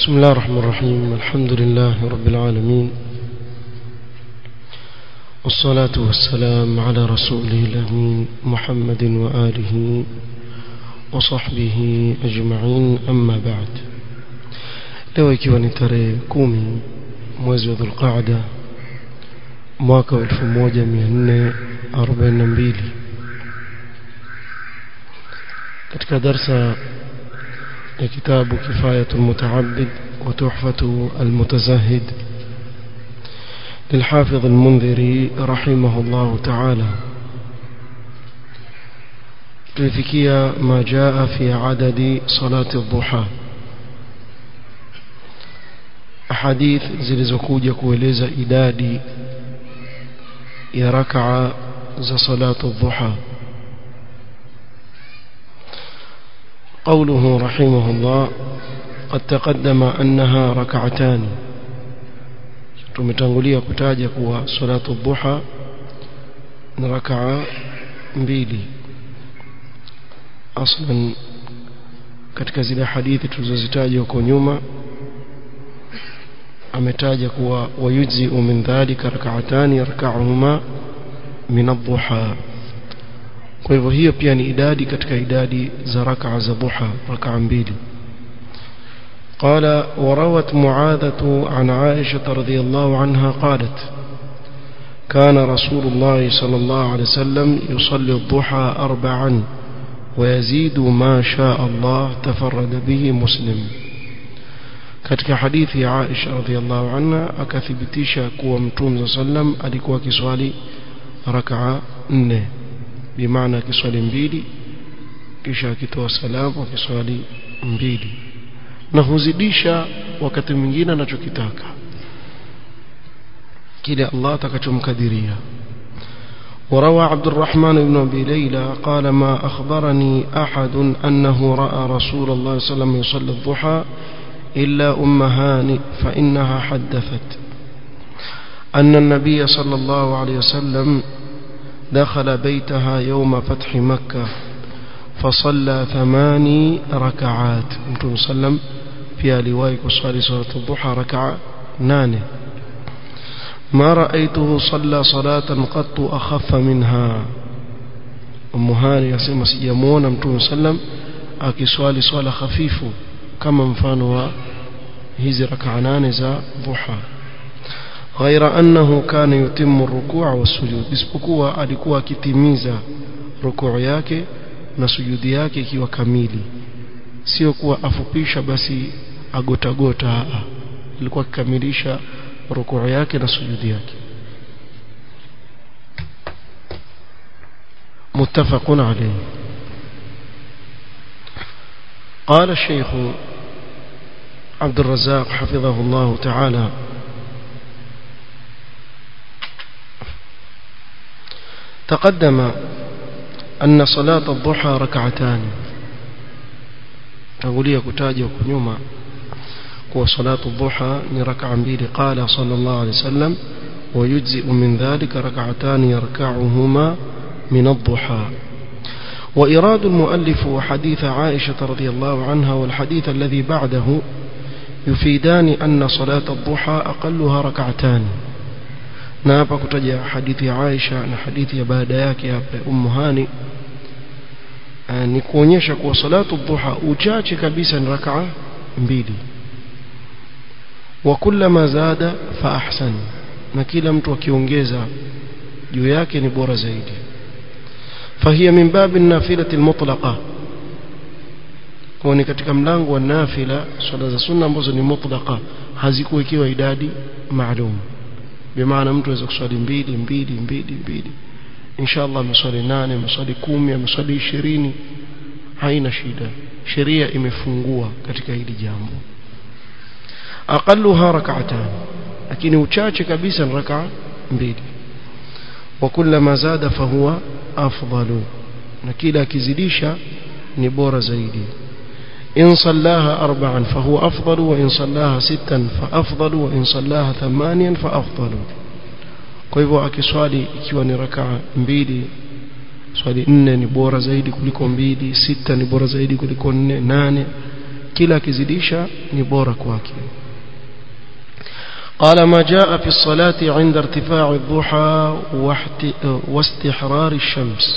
بسم الله الرحمن الرحيم الحمد لله رب العالمين والصلاة والسلام على رسوله الأمين محمد وآله وصحبه أجمعين أما بعد leo ikiwa ni tarehe kumi mwezi wa dhulqaada mwaka wa 1442 katika darsa ya kitabu kifayatu lmutaabid wa tuhfatu almutazahid للحافظ المنذري رحمه الله تعالى tulifikia ma jaa fi adadi salati dhuha ahadith zilizokuja kueleza idadi ya rakaa za salatu dhuha قوله رحمه الله قد تقدم أنها ركعتان tumetangulia kutaja kuwa salatu dhuha ni rakaa mbili aslan katika zile hadithi tulizozitaja huko nyuma ametaja kuwa wayujzi'u min dhalika rak'atani yarka'uhuma min ad-duha kwa hivyo hiyo pia ni idadi katika idadi za rak'a za duha rak'a mbili قال وروت معاذة عن عائشة رضي الله عنها قالت كان رسول الله صلى الله عليه وسلم يصلي الضحى أربعا ويزيد ما شاء الله تفرد به مسلم katika hadithi ya Aisha radhiallahu anha akathibitisha kuwa Mtume sallam alikuwa kiswali rakaa nne bimaana kiswali mbili kisha akitoa salamu akiswali mbili na huzidisha wakati mwingine anachokitaka kile Allah atakachomkadiria وروى عبد الرحمن بن أبي ليلى قال ما أخبرني أحد أنه رأى رسول الله صلى الله عليه وسلم يصلي الضحى إلا أم هاني فإنها حدثت أن النبي صلى الله عليه وسلم دخل بيتها يوم فتح مكة فصلى ثماني ركعات أنتم سلم في لوايك وصلي صلاة الضحى ركعة نانه ما رأيته صلى صلاة قط أخف منها أم هاني يسمى سيمون أنتم سلم أكي سوالي صلاة خفيف kama mfano wa hizi rakaa nane za dhuha ghaira annahu kana yutimmu rukua wa sujud isipokuwa alikuwa akitimiza rukuu yake na sujudi yake ikiwa kamili sio kuwa afupisha basi agotagota alikuwa akikamilisha rukuu yake na sujudi yake muttafaqun alayhi قال الشيخ عبد الرزاق حفظه الله تعالى تقدم أن صلاة الضحى ركعتان أقولي كتاجة وكنيوما هو صلاة الضحى ركعة بيل قال صلى الله عليه وسلم ويجزئ من ذلك ركعتان يركعهما من الضحى وإراد المؤلف حديث عائشة رضي الله عنها والحديث الذي بعده يفيدان أن صلاة الضحى أقلها ركعتان نابا كتجا حديث عائشة na hadithi ya baada yake hapa Ummu Hani ni kuonyesha kuwa salatu dhuha uchache kabisa ni rakaa mbili wa kullama zada fa ahsan na kila mtu akiongeza juu yake ni bora zaidi فهي من باب النافلة المطلقة ni katika mlango wa nafila swala za sunna ambazo ni mutlaqa hazikuwekewa idadi maalum bimaana mtu aweza kuswali mbili mbili mbili mbili inshallah ameswali nane ameswali kumi ameswali ishirini haina shida sheria imefungua katika hili jambo aqalluha rak'atan lakini uchache kabisa ni rak'a mbili wa kullama zada fahuwa afdalu na kila akizidisha ni bora zaidi in sallaha arba'an fahuwa afdalu wa in sallaha sittan fa afdalu wa in sallaha thamaniyan fa afdalu kwa hivyo akiswali ikiwa ni rakaa mbili swali nne ni bora zaidi kuliko mbili sita ni bora zaidi kuliko nne nane kila akizidisha ni bora kwake قال ما جاء في الصلاة عند ارتفاع الضحى واستحرار الشمس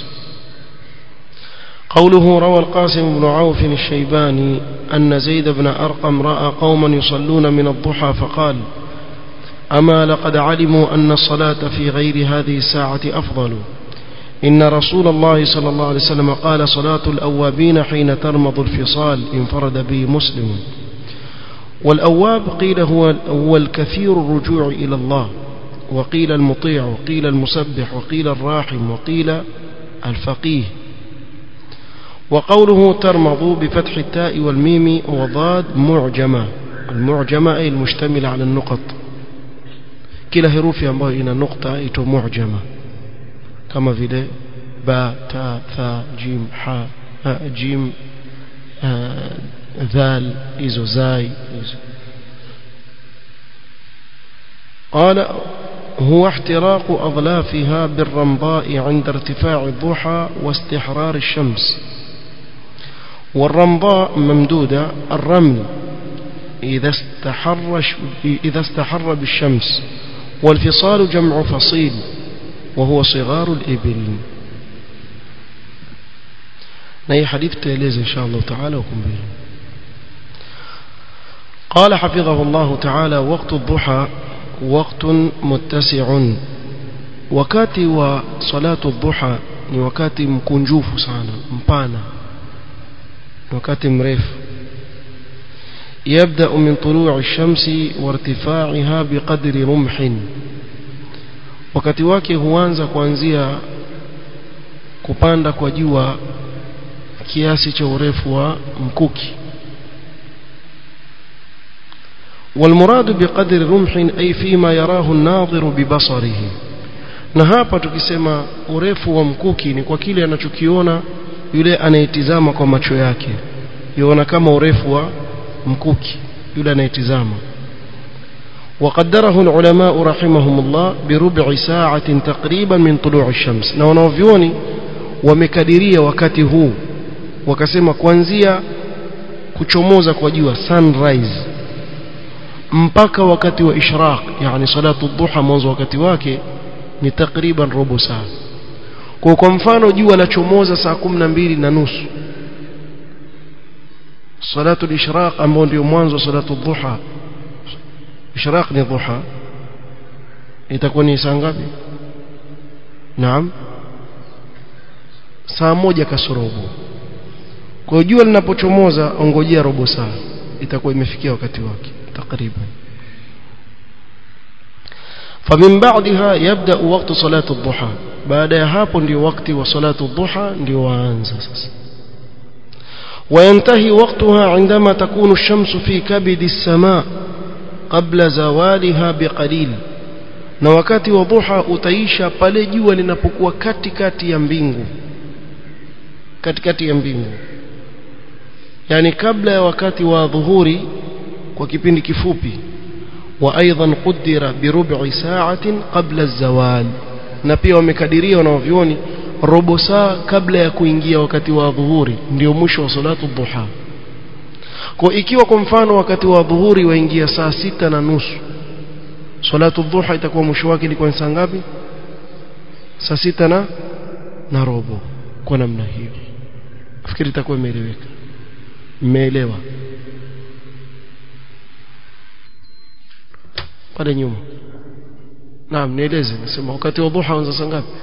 قوله روى القاسم بن عوف الشيباني أن زيد بن أرقم رأى قوما يصلون من الضحى فقال أما لقد علموا أن الصلاة في غير هذه الساعة أفضل إن رسول الله صلى الله عليه وسلم قال صلاة الأوابين حين ترمض الفصال انفرد به مسلم والأواب قيل هو, هو الكثير الرجوع إلى الله وقيل المطيع وقيل المسبح وقيل الراحم وقيل الفقيه وقوله ترمض بفتح التاء والميم وضاد معجمة المعجمة أي المشتملة على النقط kila herufi ambayo ina nukta ito mu'jama kama vile ba ta tha jim ha jim dhal hizo zai hizo قال هو احتراق أظلافها بالرمضاء عند ارتفاع الضحى واستحرار الشمس والرمضاء ممدودة الرمل إذا استحر, إذا استحر بالشمس والفصال جمع فصيل وهو صغار الإبل نهي حديث تيليز إن شاء الله تعالى وكم به قال حفظه الله تعالى وقت الضحى وقت متسع wakati wa salatu dhuha ni wakati mkunjufu sana mpana wakati mrefu يبدأ من طلوع الشمس وارتفاعها بقدر رمح wakati wake huanza kuanzia kupanda kwa jua kiasi cha urefu wa mkuki والمراد بقدر رمح أي فيما يراه الناظر ببصره na hapa tukisema urefu wa mkuki ni kwa kile anachokiona yule anayetizama kwa macho yake yuona kama urefu wa mkuki yule anayetizama وقدره العلماء رحمهم الله بربع ساعة تقريبا من طلوع الشمس na wanaovioni wamekadiria wakati huu wakasema kuanzia kuchomoza kwa jua sunrise mpaka wakati wa ishraq yani salatu dhuha mwanzo wakati wake ni takriban robo saa kwa kwa mfano jua la chomoza saa kumi na mbili na nusu salatu ishraq ambao ndio mwanzo wa salatu dhuha ishraq ni dhuha itakuwa ni saa ngapi naam saa moja kasorobo kwa jua linapochomoza ongojea robo saa itakuwa imefikia wakati wake takriban فمن بعدها يبدأ وقت صلاة الضحى بعد hapo ndio wakati wa salatu dhuha ndio waanza sasa وينتهي وقتها عندما تكون الشمس في كبد السماء قبل زوالها بقليل na wakati wa dhuha utaisha pale jua linapokuwa katikati ya mbingu katikati ya mbingu yani kabla ya wakati wa dhuhuri kwa kipindi kifupi وايضا قدر بربع ساعه قبل الزوال na pia wamekadiria wanavyoni robo saa kabla ya kuingia wakati wa dhuhuri ndio mwisho wa salatu dhuha kwa ikiwa kwa mfano wakati wa dhuhuri waingia saa sita na nusu salatu dhuha itakuwa mwisho wake ilikuwa saa ngapi saa sita na na robo kwa namna hiyo nafikiri itakuwa imeeleweka mmeelewa pale nyuma naam nieleze nasema wakati wa dhuha anza saa ngapi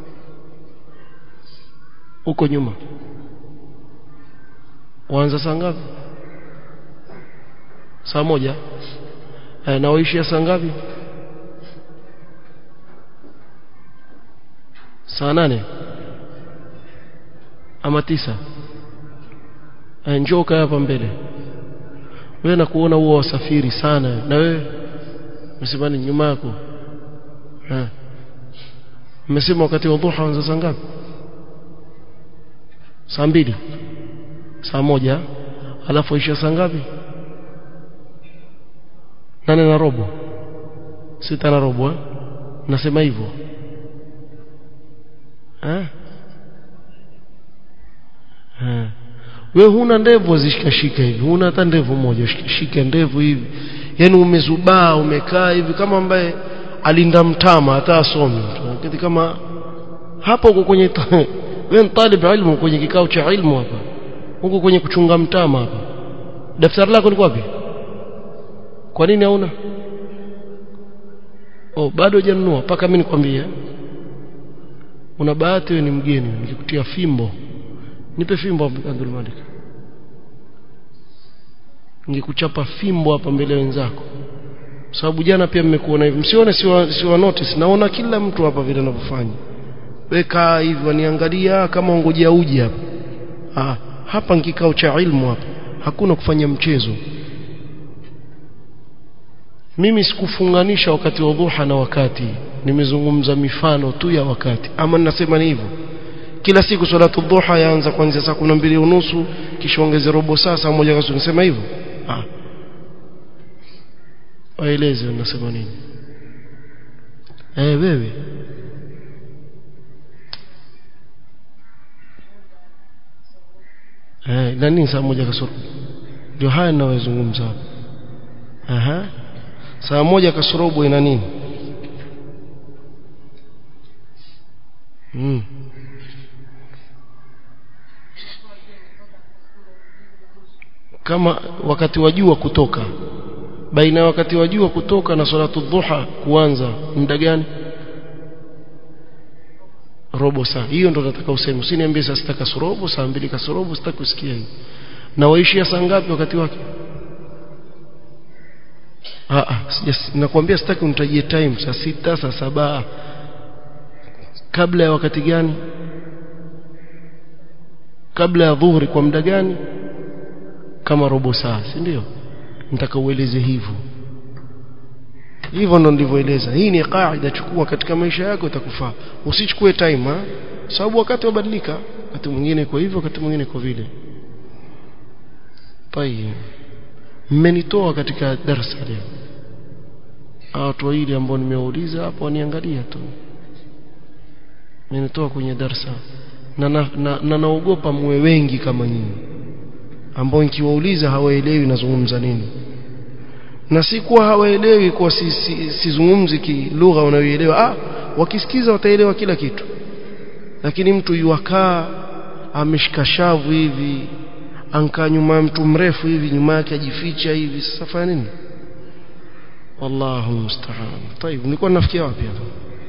huko nyuma waanza saa ngapi saa moja e, na waishia saa ngapi saa nane ama tisa e, njoo kaa hapa mbele wewe nakuona huwa wasafiri sana na wewe msimani nyuma yako mmesema wakati wa dhuha anza saa ngapi saa mbili saa moja alafu isha saa ngapi nane na robo sita na robo eh? nasema hivyo eh? we huna ndevu zishikashika hivi huna hata ndevu moja shika ndevu hivi yani umezubaa umekaa hivi kama ambaye alinda mtama hata asomi kitu kama hapo uko kwenye wewe talib ilmu kwenye kikao cha ilmu hapa uko kwenye kuchunga mtama hapa daftari lako liko wapi kwa nini hauna oh bado hujanunua mpaka mimi nikwambie una bahati wewe ni mgeni nikikutia fimbo nipe fimbo Abdul Malik ningekuchapa fimbo hapa mbele wenzako sababu jana pia mmekuona hivi msione siwa, siwa notice naona kila mtu hapa vile anavyofanya weka hivi waniangalia kama ngojea uji hapa ah hapa ni kikao cha ilmu hapa hakuna kufanya mchezo mimi sikufunganisha wakati wa dhuha na wakati nimezungumza mifano tu ya wakati ama ninasema ni hivyo kila siku salatu dhuha yaanza kuanzia saa 12 unusu kisha ongeze robo saa saa moja kasoro nisema hivyo ah waeleze unasema nini eh wewe eh na nini saa moja kasoro ndio haya ninayozungumza hapa aha saa moja kasorobo ina nini mm. kama wakati wa jua kutoka baina ya wakati wa jua kutoka na salatu dhuha kuanza muda gani robo saa hiyo ndo nataka useme usiniambie saa sita kasorobo saa mbili kasorobo sitaki kusikia hiyo na waishia saa ngapi wakati wake ah ah nakwambia sitaki unitajie time saa sita saa saba kabla ya wakati gani kabla ya dhuhuri kwa muda gani kama robo saa si ndio nataka ueleze hivyo hivyo ndo ndivyoeleza hii ni kaida chukua katika maisha yako itakufaa usichukue time ha sababu wakati wabadilika wakati mwingine kwa hivyo wakati mwingine kwa vile tayeb mmenitoa katika darasa leo watu wawili ambao nimewauliza hapo waniangalia tu mmenitoa kwenye darasa na na, na naogopa muwe wengi kama nyinyi ambao nikiwauliza hawaelewi nazungumza nini na si kuwa hawaelewi kwa sizungumzi si, si lugha wanayoelewa ah wakisikiza wataelewa kila kitu lakini mtu yuakaa ameshika shavu hivi ankaa nyuma ya mtu mrefu hivi nyuma yake ajificha hivi sasa fanya nini wallahu musta'an طيب nilikuwa nafikia wapi hapa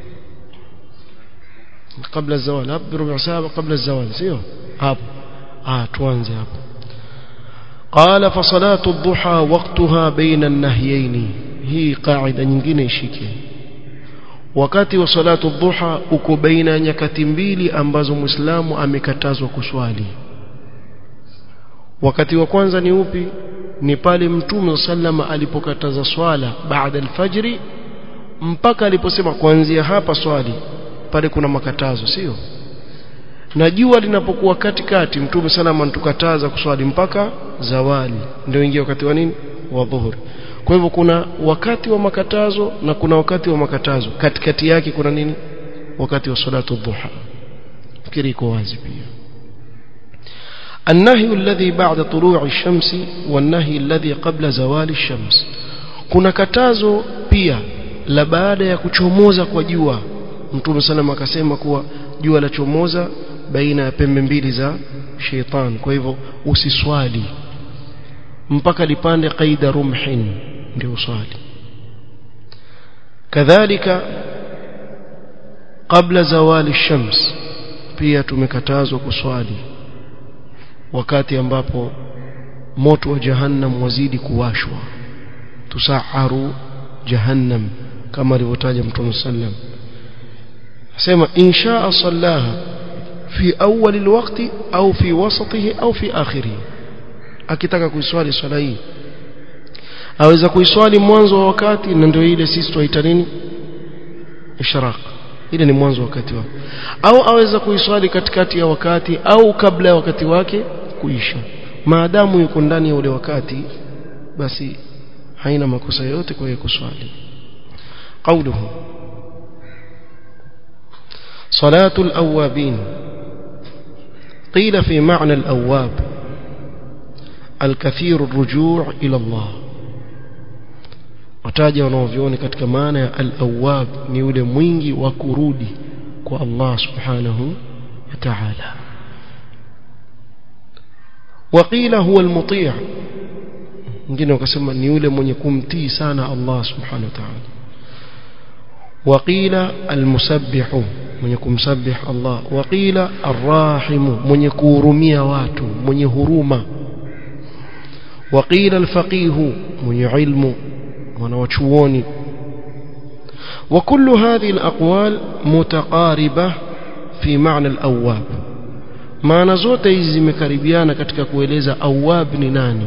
kabla zawal hapo rubu saa kabla zawal sio hapo ah tuanze hapo قال فصلاة الضحى وقتها بين النهيين هي قاعدة nyingine ishike wakati wa salatu dhuha uko baina nyakati mbili ambazo muislamu amekatazwa kuswali wakati wa kwanza ni upi ni pale mtume sallama alipokataza swala baada alfajri mpaka aliposema kuanzia hapa swali pale kuna makatazo sio na jua linapokuwa katikati mtume salama antukataza kuswali mpaka zawali ndio ingia wakati wa nini wa dhuhuri kwa hivyo kuna wakati wa makatazo na kuna wakati wa makatazo katikati yake kuna nini wakati wa salatu dhuha fikiri iko wazi pia النهي الذي بعد طلوع الشمس والنهي الذي قبل زوال الشمس kuna katazo pia la baada ya kuchomoza kwa jua mtume sallam akasema kuwa jua la chomoza baina ya pembe mbili za sheitan kwa hivyo usiswali mpaka lipande qaida rumhin ndio swali kadhalika kabla zawali shams pia tumekatazwa kuswali wakati ambapo moto wa jahannam wazidi kuwashwa tusaharu jahannam kama alivyotaja mtume sallam sema insha sallaha fi awwal alwaqti au fi wasatihi au fi akhirih akitaka kuiswali swala hii aweza kuiswali mwanzo wa wakati na ndio ile sisi tuita nini ishraq ile ni mwanzo wa wakati wake au aweza kuiswali katikati ya wakati au kabla ya wakati wake kuisha maadamu yuko ndani ya ule wakati basi haina makosa yote kwa yeye kuswali قوله صلاة الأوابين قيل في معنى الأواب الكثير الرجوع إلى الله wataja wanaovioni katika maana ya al-awwab ni yule mwingi wa kurudi kwa Allah subhanahu wa ta'ala waqila huwa al-muti' wengine wakasema ni yule mwenye kumtii sana Allah subhanahu wa ta'ala waqila al-musabbihu mwenye kumsabih Allah waqila ar-rahimu mwenye kuhurumia watu mwenye huruma waqila al-faqihu mwenye ilmu wanawachuoni وكل هذه الأقوال متقاربة في معنى الأواب maana zote hizi zimekaribiana katika kueleza awab ni nani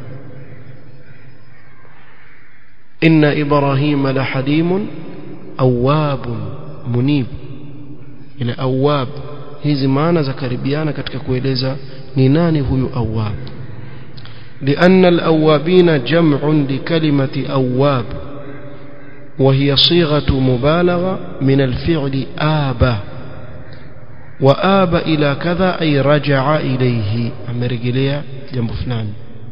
inna ibrahima la halimun awabun munib ile awab hizi maana za karibiana katika kueleza ni nani huyu awab لأن الأوابين جمع لكلمة أواب وهي صيغة مبالغة من الفعل آب وآب إلى كذا أي رجع إليه أمرجلية جنب فلان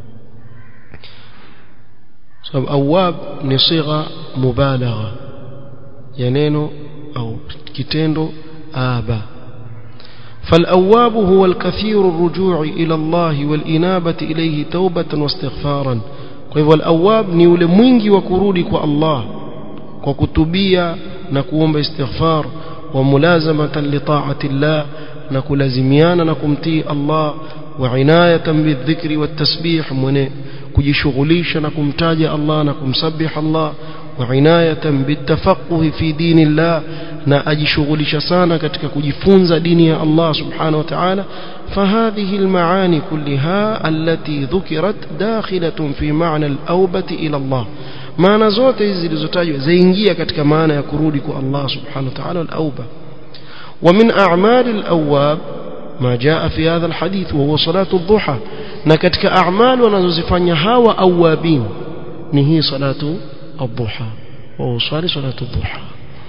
سبب أواب نصيغة مبالغة ينينو أو كتندو آب فالأواب هو الكثير الرجوع إلى الله والإنابة إليه توبة واستغفارا فهو الأواب نيول mwingi wa kurudi kwa Allah kwa kutubia na kuomba istighfar wa mulazamatan li ta'ati Allah na kulazimiana na kumtii Allah wa inayatan bidhikri watasbih mwenye kujishughulisha na kumtaja Allah na kumsabih Allah wa inayatan bitafaqquh fi dinillah na ajishughulisha sana katika kujifunza dini ya Allah subhanahu wa ta'ala فهذه المعاني كلها التي ذكرت داخلة في معنى الأوبة إلى الله maana zote hizi zilizotajwa zaingia katika maana ya kurudi kwa Allah subhanahu wa ta'ala al-auba wa min a'mal al-awwab ma jaa fi hadha al-hadith wa huwa salatu ad-duha na katika a'mal wanazozifanya hawa awabin ni hii salatu ad-duha wa usali salatu ad-duha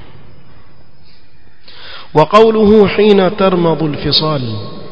وقوله حين ترمض الفصال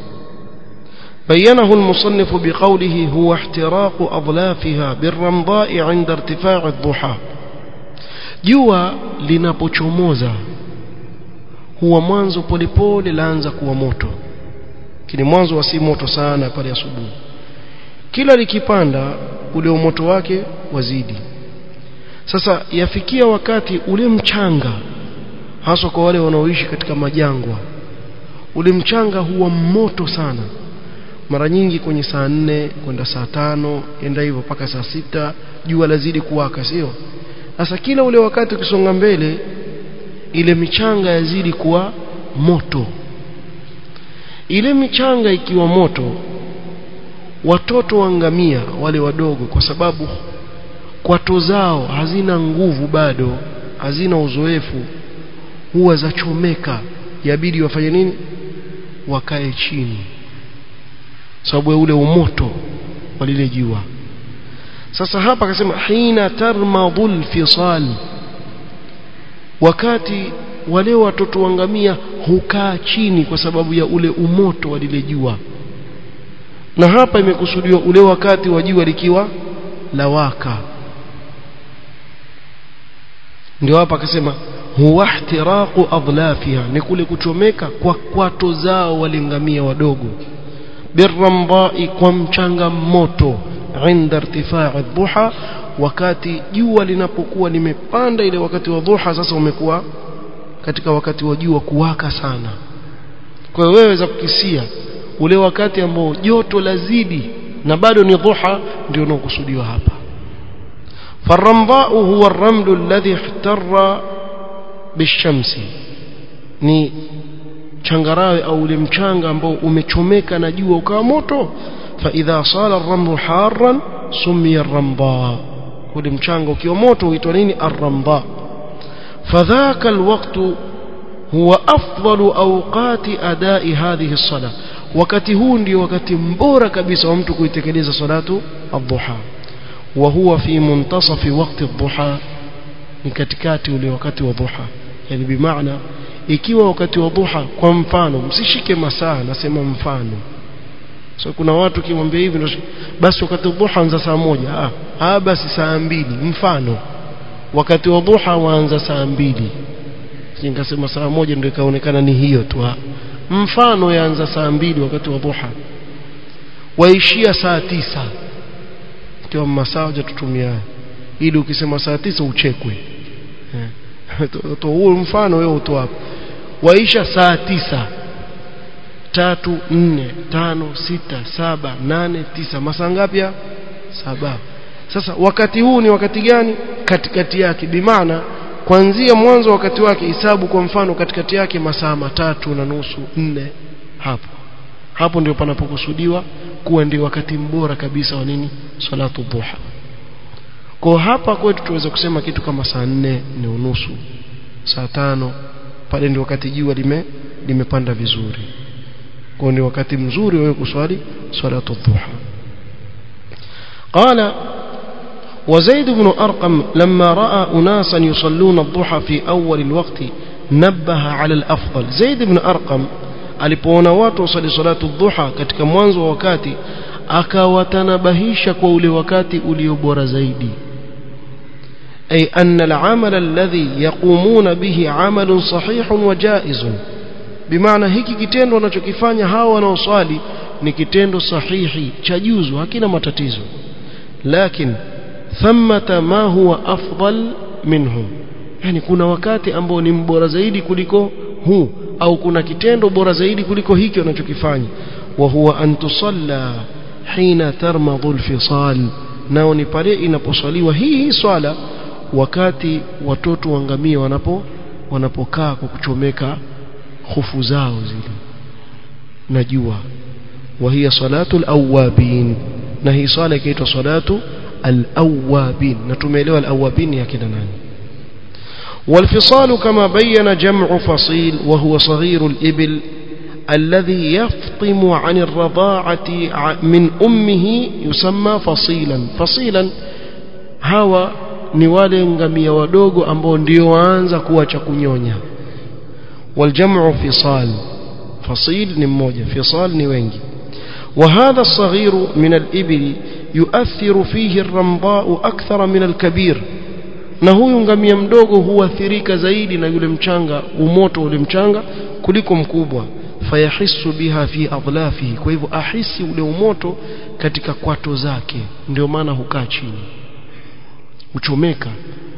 بينه المصنف بقوله هو احتراق أظلافها بالرمضاء عند ارتفاع الضحى jua linapochomoza huwa mwanzo polepole laanza kuwa moto kini mwanzo wa si moto sana pale asubuhi kila likipanda ule umoto wake wazidi sasa yafikia wakati ule mchanga haswa kwa wale wanaoishi katika majangwa ule mchanga huwa moto sana mara nyingi kwenye saa nne kwenda saa tano enda hivyo mpaka saa sita jua lazidi kuwaka sio sasa kila ule wakati ukisonga mbele ile michanga yazidi kuwa moto ile michanga ikiwa moto watoto wangamia wale wadogo kwa sababu kwato zao hazina nguvu bado hazina uzoefu huwa zachomeka yabidi wafanye nini wakae chini sababu ya ule umoto wa lile jua sasa hapa akasema hina tarmadul fisal wakati wale watoto wangamia hukaa chini kwa sababu ya ule umoto wa lile jua na hapa imekusudiwa ule wakati wa jua likiwa lawaka ndio hapa akasema huwa ihtiraqu adlafiha ni kule kuchomeka kwa kwato zao walingamia wadogo birramdai kwa mchanga moto inda irtifaa dhuha wakati jua linapokuwa limepanda ile wakati wa dhuha sasa umekuwa katika wakati wa jua kuwaka sana kwa hiyo wewe za kukisia ule wakati ambao joto lazidi na bado ni dhuha ndio unaokusudiwa hapa فالرمضاء هو الرمل الذي احتر بالشمس ni changarawe au ule mchanga ambao umechomeka na jua ukawa moto fa idha sala ar-ramlu harran sumiya ar-ramda ule mchanga ukiwa moto huitwa nini ar-ramda fadhaka al-waqt huwa afdalu awqati adai hadhihi as-salah wakati huu ndio wakati mbora kabisa wa mtu kuitekeleza salatu ad-duha wa huwa fi muntasafi waqti ad-duha ni katikati ule wakati wa dhuha yani bimaana ikiwa wakati wa dhuha kwa mfano msishike masaa nasema mfano so kuna watu kimwambia hivi ndio basi wakati wa dhuha anza saa moja ah, ah basi saa mbili mfano wakati wa dhuha waanza saa mbili nikasema saa moja ndio ikaonekana ni hiyo tu mfano yaanza saa mbili wakati wa dhuha waishia saa tisa ndio masaa tutumia ili ukisema saa tisa uchekwe to huo mfano wewe utoa hapo waisha saa tisa tatu nne tano sita saba nane tisa masaa ngapi saba sasa wakati huu ni wakati gani katikati yake bimaana kuanzia mwanzo wakati wake hisabu kwa mfano katikati yake masaa matatu na nusu nne hapo hapo ndio panapokusudiwa kuwa ndio wakati mbora kabisa wa nini salatu dhuha kwa hapa kwetu tuweza kusema kitu kama saa nne ni unusu saa tano pale ndio wakati jua lime limepanda vizuri kwa ni wakati mzuri wewe kuswali salatu dhuha قال وزيد بن أرقم لما رأى أناسا يصلون الضحى في أول الوقت نبه على الأفضل زيد بن أرقم alipoona watu wasali salatu dhuha katika mwanzo wa wakati akawatanabahisha kwa ule wakati ulio bora zaidi ay anna al-amal alladhi yaqumuna bihi amalun sahihun wa jaizun bimaana hiki kitendo wanachokifanya hawa wanaoswali ni kitendo sahihi cha juzu hakina matatizo lakini thamata ma huwa afdal minhu yani kuna wakati ambao ni mbora zaidi kuliko huu au kuna kitendo bora zaidi kuliko hiki wanachokifanya wa huwa an tusalla hina tarmadhu alfisal nao ni pale inaposwaliwa hii swala wakati watoto wangamia wanapo wanapokaa kwa kuchomeka hofu zao zile na jua wa hiya salatu alawabin na hii swala ikaitwa salatu alawabin na tumeelewa alawabin ya kina nani والفصال كما بين جمع فصيل وهو صغير الإبل الذي يفطم عن الرضاعة من أمه يسمى فصيلا فصيلا هوا ni wale ngamia wadogo ambao ndio waanza kuacha kunyonya والجمع فصال فصيل ni mmoja فصال ni wengi وهذا الصغير من الإبل يؤثر فيه الرمضاء أكثر من الكبير na huyu ngamia mdogo huathirika zaidi na yule mchanga umoto ule mchanga kuliko mkubwa fayahisu biha fi adlafihi kwa hivyo ahisi ule umoto katika kwato zake ndio maana hukaa chini uchomeka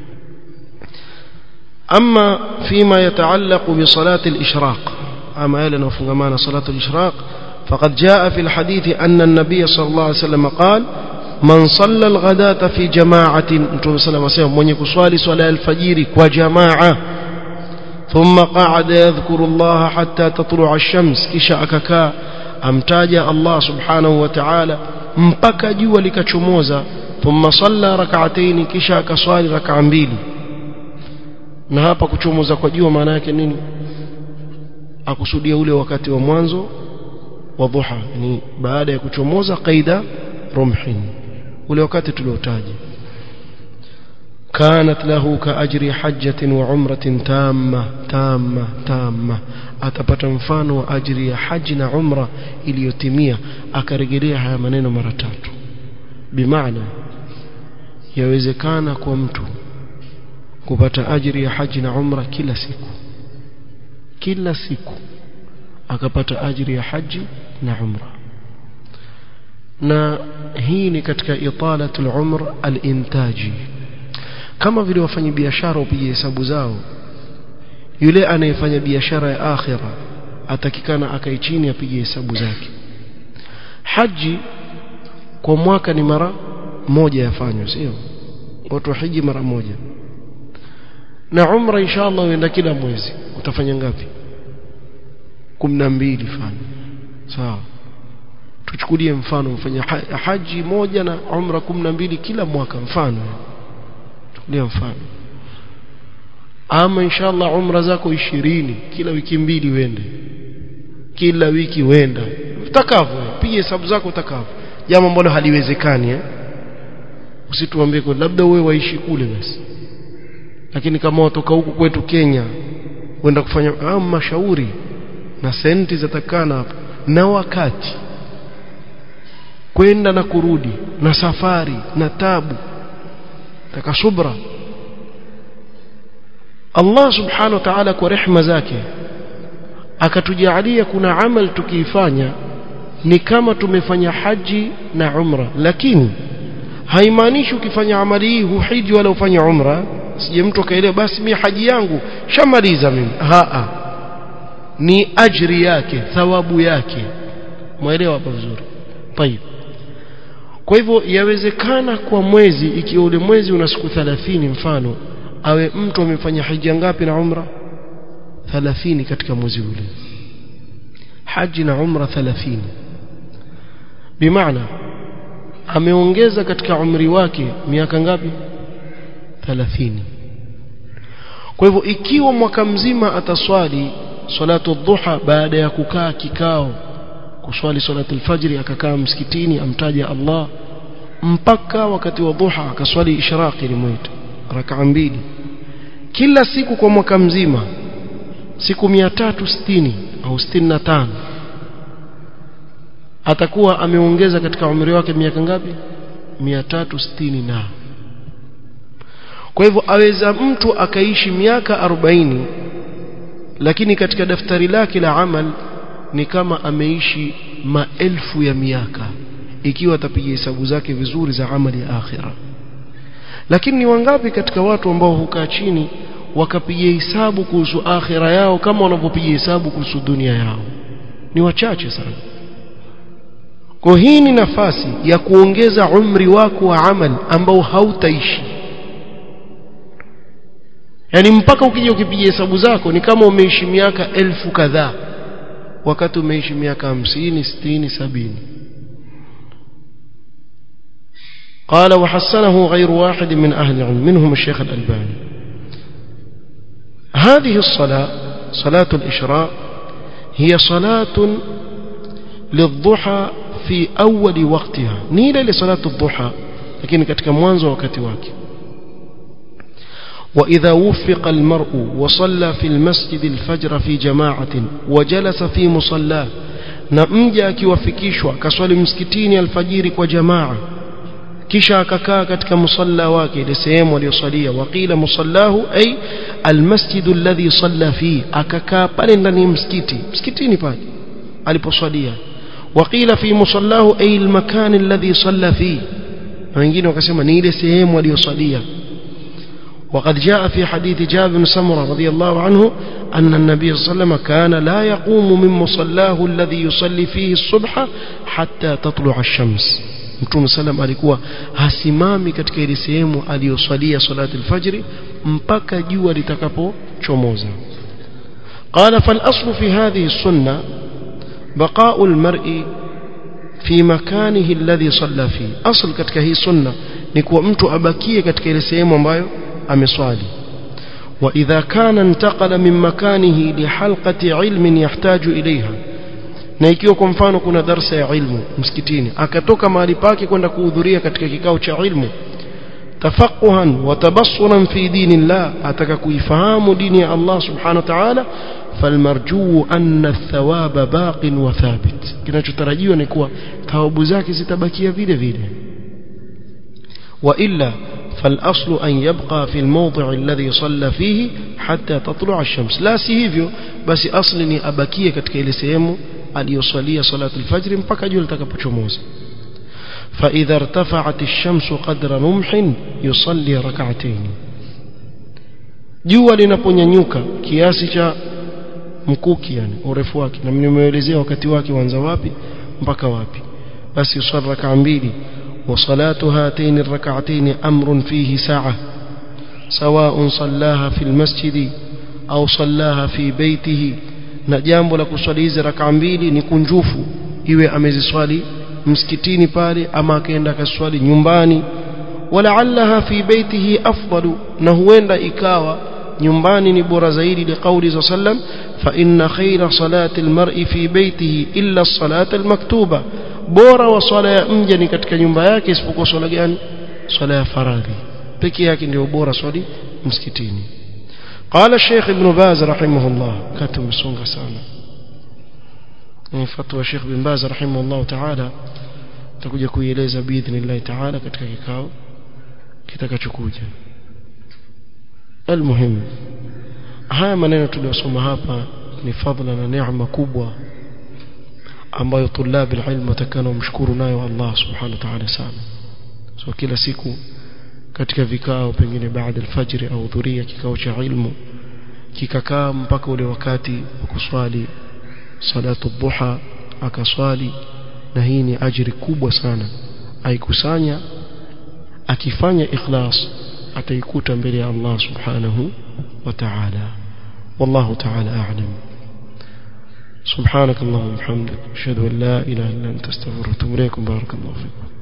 ama fima yataallaq bi salati al-ishraq ama yale yanayofungamana salatu al-ishraq فقد جاء في الحديث أن النبي صلى الله عليه وسلم قال من صلى الغداة في جماعة نتوم صلى الله عليه وسلم من يكسوالي صلاة الفجير وجماعة ثم قعد يذكر الله حتى تطلع الشمس كشا أككا أمتاج الله سبحانه وتعالى mpaka jua likachomoza thumma salla rak'atayn kisha akaswali rak'a mbili na hapa kuchomoza kwa jua maana yake nini akusudia ule wakati wa mwanzo wa dhuha ni baada ya kuchomoza qaida rumhin ule wakati tuliotaja كانت له كأجر حجة وعمرة تامة تامة تامة atapata mfano wa ajiri ya haji na umra iliyotimia akarejelea haya maneno mara tatu bimaana yawezekana kwa mtu kupata ajiri ya haji na umra kila siku kila siku akapata ajiri ya haji na umra na hii ni katika italatul umr al-intaji kama vile wafanya biashara upige hesabu zao yule anayefanya biashara ya akhira atakikana akae chini apige hesabu zake haji kwa mwaka ni mara moja yafanywa sio watu hiji mara moja na umra inshallah uenda kila mwezi utafanya ngapi 12 fanya sawa tuchukulie mfano mfanya haji moja na umra 12 kila mwaka mfano tuchukulie mfano ama inshallah umra zako 20 kila wiki mbili uende kila wiki uenda utakavyo piga hesabu zako utakavyo jambo ambalo haliwezekani eh usituambie kwa labda wewe waishi kule basi lakini kama watoka huku kwetu Kenya wenda kufanya ah, mashauri na senti zatakana hapo na wakati kwenda na kurudi na safari na tabu taka subra Allah subhanahu wa ta'ala kwa rehma zake akatujalia kuna amal tukiifanya ni kama tumefanya haji na umra lakini haimaanishi ukifanya amali hii huhiji wala ufanye umra sije mtu akaelewa basi mimi haji yangu shamaliza mimi haa ni ajri yake thawabu yake mwelewa hapa vizuri tayib kwa hivyo yawezekana kwa mwezi ikiwa ule mwezi una siku 30 mfano awe mtu amefanya hija ngapi na umra 30 katika mwezi ule haji na umra 30 bimaana ameongeza katika umri wake miaka ngapi 30 kwa hivyo ikiwa mwaka mzima ataswali salatu dhuha baada ya kukaa kikao kuswali salatu alfajri akakaa msikitini amtaja Allah mpaka wakati wa dhuha akaswali ishraqi limwita rakaa mbili kila siku kwa mwaka mzima siku 360 au 65 atakuwa ameongeza katika umri wake miaka ngapi 360 na kwa hivyo aweza mtu akaishi miaka 40 lakini katika daftari lake la amal ni kama ameishi maelfu ya miaka ikiwa atapiga hesabu zake vizuri za amali ya akhira lakini ni wangapi katika watu ambao hukaa chini wakapiga hesabu kuhusu akhira yao kama wanavyopiga hesabu kuhusu dunia yao ni wachache sana kwa hii ni nafasi ya kuongeza umri wako wa amal ambao hautaishi yani mpaka ukija ukipiga hesabu zako ni kama umeishi miaka elfu kadhaa wakati umeishi miaka hamsini sitini sabini قال وحسنه غير واحد من أهل العلم منهم الشيخ الألباني هذه الصلاة صلاة الإشراء هي صلاة للضحى في أول وقتها نيلة لصلاة الضحى لكن كتك موانزو وكتي واكي وإذا وفق المرء وصلى في المسجد الفجر في جماعة وجلس في مصلاه نمجا akiwafikishwa kaswali msikitini alfajiri kwa jamaa kisha akakaa katika musalla wake ile sehemu aliyosalia waqila musallahu ay almasjid alladhi salla fi akakaa pale ndani ya msikiti msikitini pale aliposwalia waqila fi musallahu ay almakan alladhi salla fi na wengine wakasema ni ile sehemu aliyosalia وقد جاء في حديث جابر بن سمرة رضي الله عنه أن النبي صلى الله عليه وسلم كان لا يقوم من مصلاه الذي يصلي فيه الصبح حتى تطلع الشمس Mtume salam alikuwa hasimami katika ile sehemu aliyoswalia salati alfajri mpaka jua litakapochomoza. Qala fal aslu fi hadhihi sunna baqa'u almar'i fi makanihi alladhi salla fi. Asl katika hii sunna ni kuwa mtu abakie katika ile sehemu ambayo ameswali. وإذا كان انتقل من مكانه لحلقة علم يحتاج إليها na ikiwa kwa mfano kuna darsa ya ilmu msikitini akatoka mahali pake kwenda kuhudhuria katika kikao cha ilmu tafaquhan wa tabassuran fi dinillah ataka kuifahamu dini ya Allah subhanahu wa ta'ala falmarjuu anna athawaba baqin wa thabit kinachotarajiwa ni kuwa thawabu zake zitabakia vile vile wa illa فالأصل أن يبقى في الموضع الذي صلى فيه حتى تطلع الشمس لا سيهيفيو بس أصل أبكيه katika ile sehemu aliyosalia salatu alfajr mpaka jua litakapochomoza فإذا ارتفعت الشمس قدر رمح يصلي ركعتين jua linaponyanyuka kiasi cha mkuki yani urefu wake na nimeelezea wakati wake uanza wapi mpaka wapi basi yusali rak'a mbili وصلاة هاتين الركعتين أمر فيه ساعة سواء صلاها في المسجد أو صلاها في بيته na jambo la kuswali hizi raka mbili ni kunjufu iwe ameziswali msikitini pale ama akaenda akaswali nyumbani walaallaha fi baitihi afdalu na huenda ikawa nyumbani ni bora zaidi liqauli za sallam fa inna khayra salati almar'i fi baitihi illa as-salata al-maktuba bora wa swala ya mja ni katika nyumba yake isipokuwa swala gani swala ya faradhi pekee yake ndio bora swali msikitini قال الشيخ ابن باز رحمه الله كتب سونغا سانا فتوى الشيخ ابن باز رحمه الله تعالى tutakuja kuieleza biidhnillah taala katika kikao kitakachokuja almuhim haya maneno tuliyosoma hapa ni fadhila na neema kubwa ambayo tulabi ilmu watakana wamshukuru nayo Allah subhanahu wa ta'ala sana so kila siku katika vikao pengine baada alfajiri au dhuria kikao cha ilmu kikakaa mpaka ule wakati wa kuswali salatu dhuha akaswali na hii ni ajiri kubwa sana aikusanya akifanya ikhlas ataikuta mbele ya Allah subhanahu wa ta'ala wallahu ta'ala a'lam سبحانك اللهم وبحمدك اشهد ان لا اله الا انت استغفرك واتوب اليك بارك الله فيكم